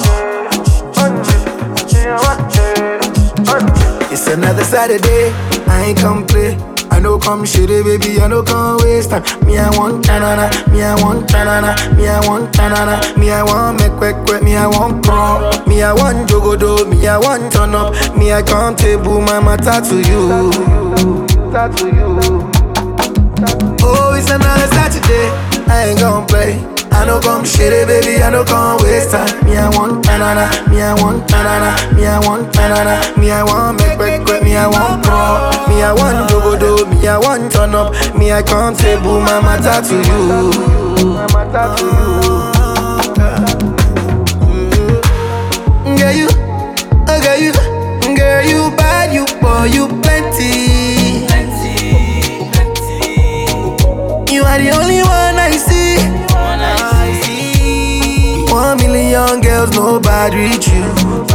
It's another Saturday, I ain't come play. I know come shitty, baby, I know come waste time. Me, I want tanana, me, I want tanana, me, I want tanana, me, I want make quick quick, me, I want pro, me, I want jogodo, me, I want turn up, me, I can't table my matter to you. To you. Oh, it's another Saturday, I ain't gon' play. I know come shitty, baby, I know come waste time. Me, I want tanana, me, I want tanana, me, I want tanana, me, I want make quick quick, me, I want pro, me, I want jogodo, me, I want turn up, me, I can't table my matter to you. My matter to you. Girl, you, oh girl, you, girl, you bad, you boy, you plenty. You are the only one I see. One million girls, nobody reach you.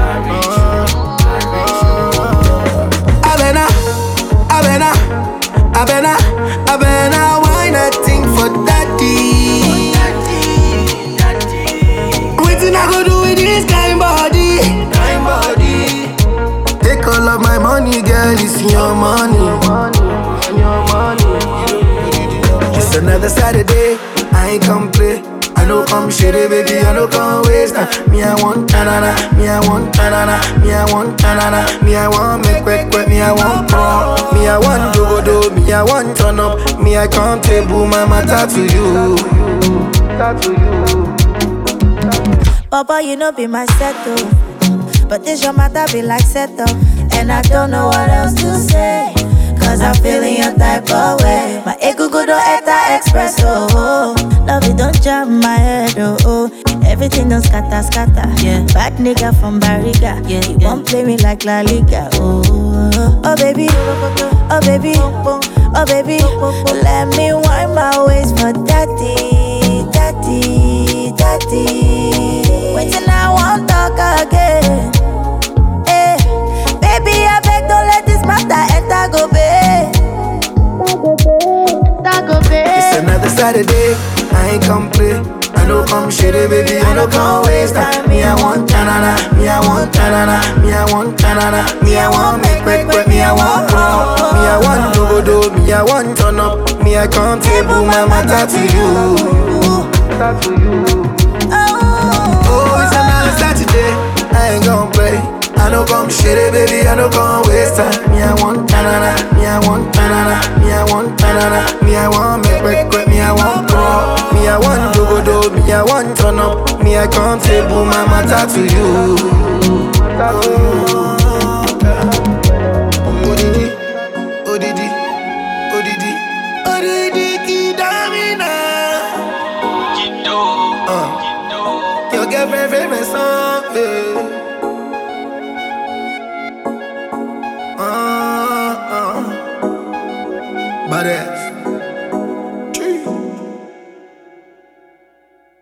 Abena, Abena, Abena, Abena, why nothing for daddy? Waiting I go do with this kind body, kind body. Take all of my money, girl, it's your money. Your money. It's another Saturday, I ain't come play. I know come shitty, baby, I know come waste time. Me, I want tanana, me, I want tanana, me, I want tanana, me, I want make quick quick, me, I want pro, me, I want jogodo, me, I want turn up, me, I can't table my matter to you. To you. Papa, you know be my settle. But this your matter be like settle. And I don't know what else to say. Cause I'm feeling your type of way. My ego go do etta express, oh, oh. Love it don't jam my head, oh, oh. Everything don't scatter, scatter. Yeah. Bad nigga from Barriga. Yeah. You won't play me like La Liga, oh. Oh, baby. Oh, baby. Oh, baby. Let me wind my waist for daddy, daddy, daddy. Waiting, I won't talk again. Eh, baby, I beg, don't let this matter enter go pay. Enter go It's pay. another Saturday, I ain't come play. I know come shitty, baby, I know come waste time. Me, I want tanana, me, I want tanana, me, I want tanana, me, I want make quick quick, me, I want pro, me, I want jogodo, me, I want turn up, me, I can't table my matter to you. To you. Oh, it's another Saturday, I ain't gon' play. I know come shitty, baby, I know come waste time. Me, I want tanana, me, I want tanana, me, I want tanana, me, I want make quick quick, me, I want pro, me, I want jogodo, me, I want turn up, me, I can't table my matter to you. Odidi, odidi, odidi, odidi, kidamina. Uh, your girlfriend favorite song, yeah. Uh, uh. Badass.